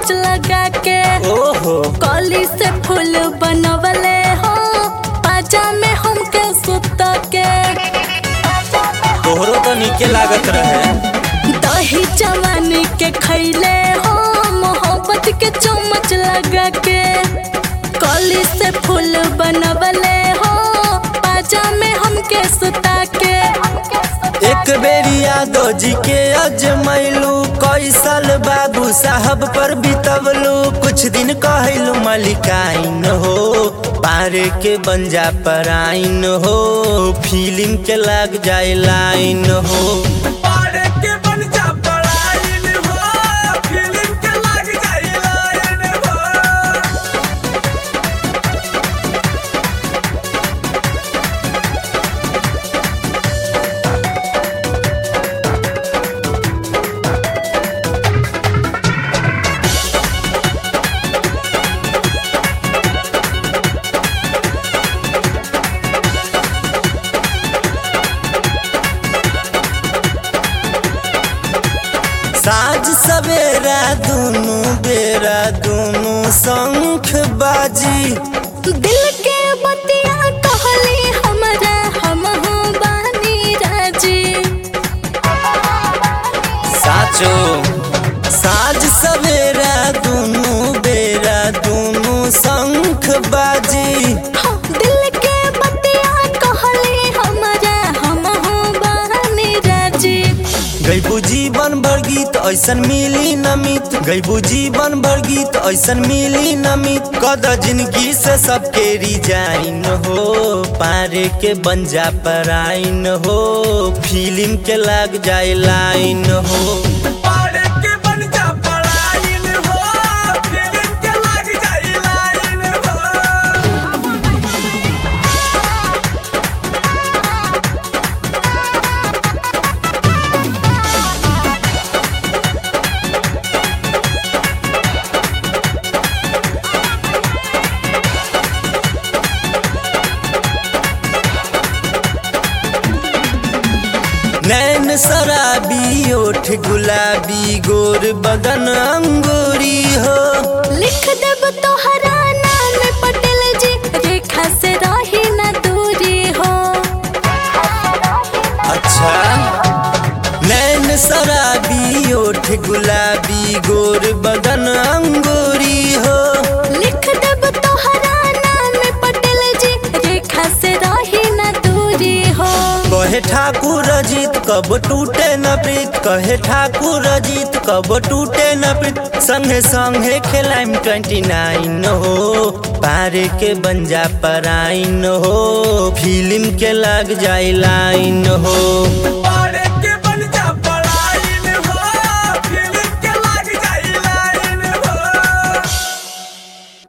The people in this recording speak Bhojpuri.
चम्मच लगा के ओहो कली से फूल बनवले हो पाजा में हमके सुत के तोहरो तो नीके लागत रहे दही जवानी के खैले हो मोहब्बत के चम्मच लगा के कली से फूल बनवले हो पाजा में हमके सुता के एक बेरी यादव जी के अजमैलू कई साल बाबू साहब पर बितवलू कुछ दिन कहलू मलिकाइन हो पारे के बंजा पर आइन हो फिल्म के लग जाए लाइन हो पारे के बन जा पड़ाइन हो फिल्म के लग जाई लाइन हो साँझ सवेरा दुनू बेरा दुनू शंख बाजी दिल के बतिया कहली हमरा हम हो बानी राजी साचो साँझ सवेरा दुनू बेरा दुनू शंख बाजी हाँ, दिल के बतिया कहली हमरा हम हो बानी राजी गईबू जीवन भर गीत ऐसन मिली नमित गईबू जीवन भर गीत ऐसन मिली नमित कद जिंदगी से सबके रिजाइन हो पारे के बंजा पर आइन हो फिल्म के लग जाए लाइन हो पारे के बन जा पड़ाइन हो फिल्म के लग जाई लाइन हो नैन शराबी ओठ गुलाबी गोर बदन अंगूरी हो लिख देब तोहरा नाम पटेल जी रेखा से रही न दूरी हो अच्छा नैन शराबी ओठ गुलाबी गोर बदन अंगूरी हो लिख देब तोहरा नाम पटेल जी रेखा से रही न दूरी हो कहे ठाकुर अजीत कब टूटे न प्रीत कहे ठाकुर अजीत कब टूटे न प्रीत संगे संगे खेलाइम ट्वेंटी नाइन हो पारे के बंजा पर आइन हो फिल्म के लग जाए लाइन हो